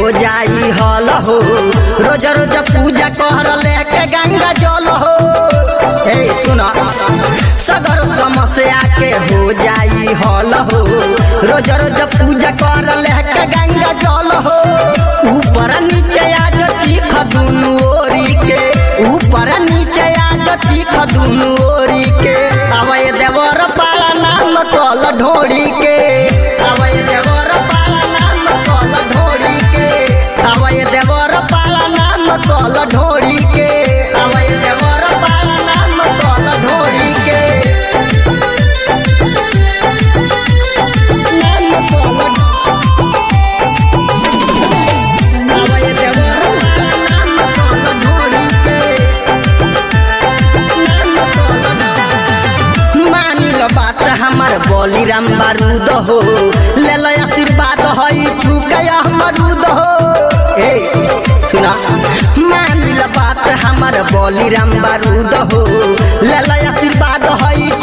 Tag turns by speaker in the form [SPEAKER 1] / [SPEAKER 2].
[SPEAKER 1] हो जाई हल हो रोज रोज पूजा कर लेके गंगा जल हो ए सुन सगर समस्या के हो जाई हल हो रोज रोज पूजा कर लेके गंगा जल हो ऊपर नीचे आज चीख दुनु ओरी के ऊपर नीचे आज चीख दुनु ओरी के अवय देवर पाला नाम कल ढोड़ी के अवय देवर पाला नाम कल ढोड़ी के अवय देवर पाला नाम कल ढोड़ी के अवय देवर पाला नाम कल ढोड़ी के नाम कल अवय देवर पाला नाम कल ढोड़ी के मानिल बात हमार बलिराम बारूद हो ले लो आशीर्वाद हई छुकया मरूद हो ए सुना मानिल बात हमार बलिराम बारूद हो ले लो आशीर्वाद हई